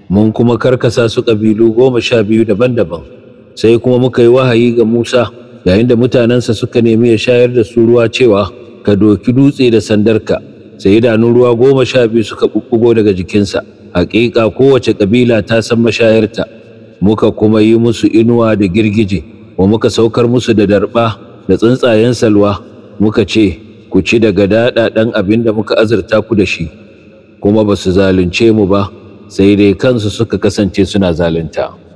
mun kuma karkasa su ƙabilu goma sha biyu daban-daban sai kuma muka yi wahayi ga Musa yayin da mutanensa suka nemi ya shayar da su ruwa cewa ka doki dutse da sandarka sai idanun ruwa goma sha biyu suka ɓuɓɓugo daga jikinsa haƙiƙa kowace ƙabila ta san mashayarta muka kuma yi musu inuwa da girgije wa muka saukar musu da darɓa da tsuntsayen salwa muka ce ku ci daga daɗaɗen abin da muka azurta ku da shi kuma ba su zalunce mu ba sai dai kansu suka kasance suna zalunta.